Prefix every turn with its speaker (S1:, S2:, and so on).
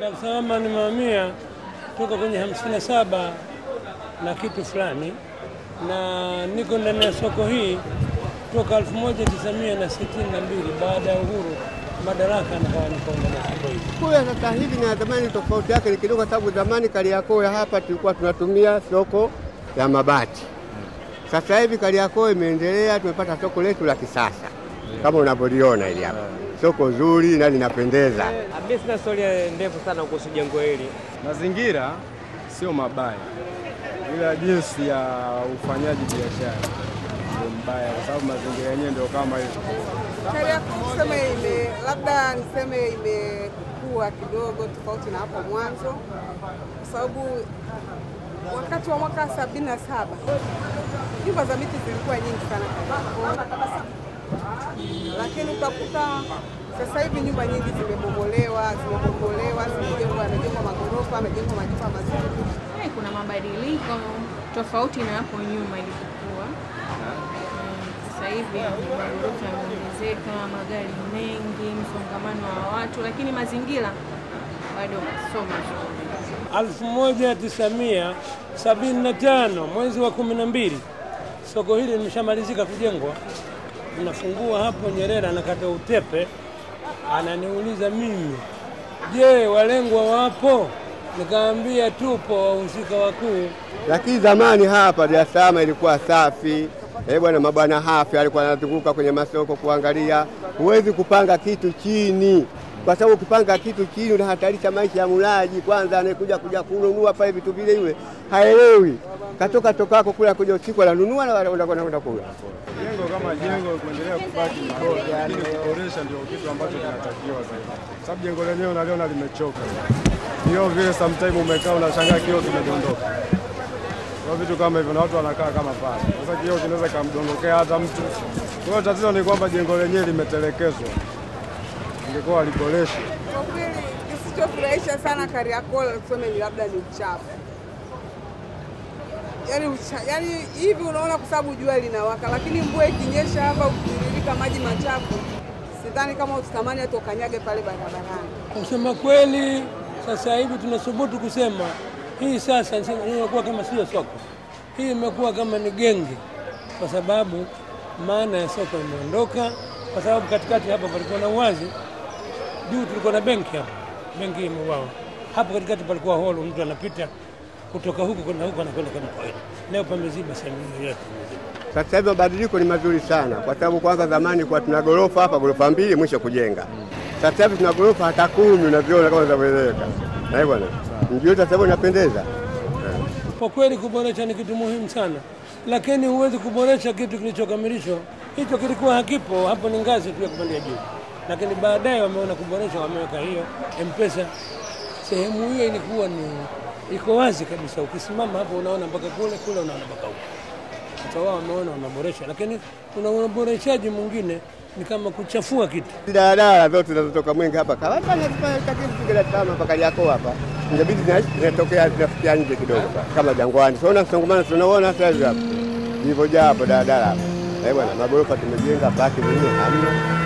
S1: Dar es Salaam nimehamia toka kwenye hamsini na saba na kitu fulani, na niko ndani ya soko hii toka 1962 baada ya uhuru madaraka, nikawa niko ndani ya soko hii.
S2: Kule sasa hivi na zamani tofauti yake ni kidogo, sababu zamani Kariakoo ya hapa tulikuwa tunatumia soko ya mabati. Sasa hivi Kariakoo imeendelea, tumepata soko letu la kisasa kama unavyoliona hili hapa, soko zuri na linapendeza.
S3: Mimi sina storia ndefu sana kuhusu jengo hili.
S4: Mazingira sio mabaya, ila jinsi ya ufanyaji biashara ndio mbaya, kwa sababu mazingira yenyewe ndio kama hivyo.
S5: Kariakoo kusema ime labda niseme imekuwa kidogo tofauti na hapo mwanzo, kwa sababu wakati wa mwaka sabini na saba nyumba za miti zilikuwa nyingi sana Kariakoo, lakini utakuta sasa hivi nyumba nyingi zimebomolewa, zimebomolewa, zimejengwa, yamejengwa magorofa, yamejengwa majumba mazuri.
S6: Eh, kuna mabadiliko tofauti na hapo nyuma ilivyokuwa. Eh, Sasa hivi magorofa yameongezeka, magari mengi, msongamano wa watu, lakini mazingira bado sio mazuri.
S1: 1975 mwezi wa kumi na mbili soko hili limeshamalizika kujengwa. Nafungua hapo, Nyerere anakata utepe, ananiuliza mimi, je, walengwa wapo? Nikaambia tupo, wahusika wakuu.
S2: Lakini zamani hapa Dar es Salaam ilikuwa safi. Eh bwana, mabwana hafi alikuwa anazunguka kwenye masoko kuangalia. Huwezi kupanga kitu chini, kwa sababu ukipanga kitu chini unahatarisha maisha ya mulaji. Kwanza anayekuja kuja kununua pale vitu vile, yule haelewi, katoka tokako kula kuja usiku ananunua na unakwenda kula.
S4: Jengo kama jengo kuendelea kubaki ni bora, lakini kuboresha ndio kitu ambacho kinatakiwa zaidi, sababu jengo lenyewe unaliona limechoka. Kioo vile sometime umekaa unashangaa kioo kimedondoka, kwa vitu kama hivyo, na watu wanakaa kama pale. Sasa kioo kinaweza kamdondokea hata mtu. Kwa hiyo tatizo ni kwamba jengo lenyewe limetelekezwa, ingekuwa waliboreshe.
S5: Kwa kweli kisichofurahisha sana Kariakoo tuseme ni labda ni uchafu. Yaani ucha, yaani hivi unaona kwa sababu jua linawaka, lakini mvua ikinyesha hapa ukitiririka maji machafu, sidhani kama utatamani hata ukanyage pale barabarani.
S1: Kusema kweli, sasa hivi tunasubutu kusema hii sasa nisema, hii imekuwa kama sio soko, hii imekuwa kama ni genge, kwa sababu maana ya soko imeondoka, kwa sababu katikati hapa palikuwa na uwazi, juu tulikuwa na benki hapa, benki imeuawa hapo katikati, palikuwa holo, mtu anapita kutoka huku kwenda huku, anakwenda kama kawaida. Leo pameziba sehemu hiyo yote imeziba.
S2: Sasa hivi mabadiliko ni mazuri sana, kwa sababu kwanza zamani kwa tuna gorofa hapa, gorofa mbili mwisho kujenga. Sasa hivi tuna gorofa hata kumi, unaviona kama zinavyoeleweka. Na bwana, mji wetu sasa hivi unapendeza.
S1: Kwa kweli kuboresha ni kitu muhimu sana, lakini huwezi kuboresha kitu kilichokamilishwa. Hicho kilikuwa hakipo, hapo ni ngazi tu ya kupandia juu, lakini baadaye wameona kuboresha, wameweka hiyo M-Pesa. Sehemu hiyo ilikuwa ni iko wazi kabisa, ukisimama hapo unaona mpaka kule kule, unaona mpaka huko. Sasa wao wameona wameboresha, lakini kuna uboreshaji mwingine ni kama kuchafua kitu.
S2: Daladala zote zinazotoka Mwenge hapa kawata nazipatakitu Dar es Salaam mpaka Kariakoo hapa, inabidi zina- zinatokea zinafikia nje kidogo kama Jangwani. Tunaona msongamano, tunaona sasa hivi hapa ilivyojaa hapo daladala hapa. Eh bwana, magorofa tumejenga, baki zenyewe hamna.